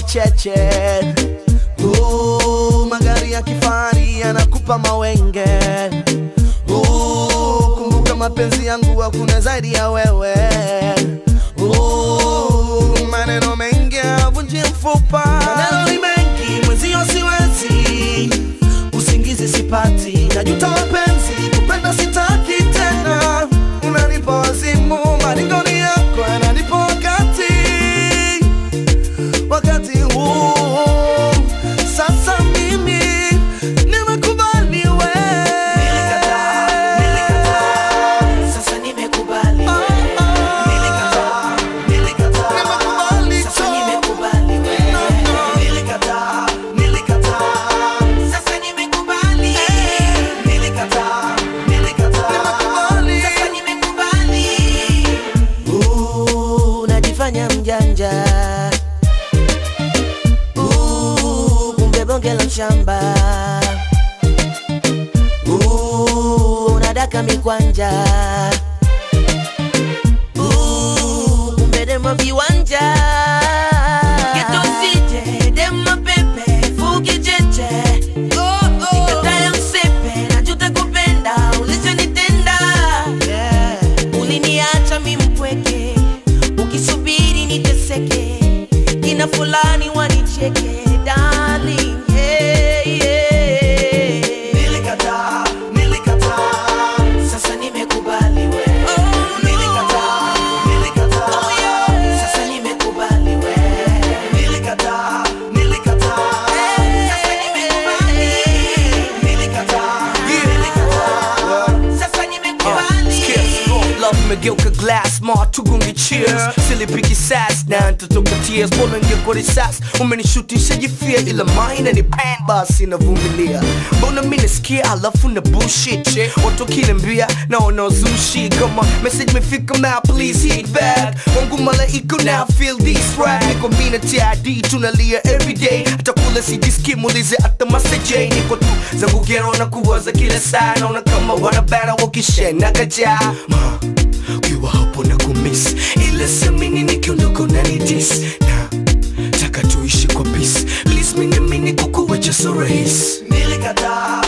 kicheche uh, magari ya kifahari yanakupa mawenge uh, kumbuka mapenzi yangu hakuna zaidi ya wewe uh, maneno mengi avunji mfupa maneno ni mengi mwenzio siwezi usingizi sipati najuta mapenzi kupenda sitaki tena unanipa wazimu maringoni yako yananipa wakati wakati huu sasa mimi nimekubali we Sasa nimekubali Oh, we. oh. Nilikataa, nilikataa. Nimekubali Sasa tu. nimekubali we. No, no. Nilikataa, nilikataa. Sasa nimekubali. Nilikataa, nilikataa. Nimekubali. Sasa nimekubali. Uh, unajifanya mjanja Uh, kumbe bonge la mshamba Uh, unadaka mikwanja Uh, kumbe dema viwanja Geto sije, dema pepe, fuki cheche. Nikatae msepe, najuta kupenda, ulichonitenda. yeah. uliniacha mi mpweke ukisubiri niteseke kina fulani wanicheke darling yeah, yeah. Nilikataa, nilikataa. Sasa nimekubali we. Nilikataa, nilikataa. Sasa nimekubali we. Nilikataa, nilikataa. Sasa nimekubali. Nilikataa, nilikataa. Sasa nimekubali. love imegeuka glass ma tugunge cheers silipiki sas na ntotoka tears bora ngeko risas umenishutisha jifia ila maina ni pan basi navumilia mbona mi nasikia alafu na bullshit watu kiniambia naona uzushi kama message mefika ma please hit back wangu malaika now feel this rap niko mina tid tunalia everyday hata kula sijiski muulize hata maseje niko tu zangu gero na kuwaza kila saa naona kama wanabara wakishena kajaa Ma, ukiwa hapo na kumiss ila samini nikiondoka unanidis na taka tuishi kwa peace please minamini kukuwacha so rahisi Nilikataa,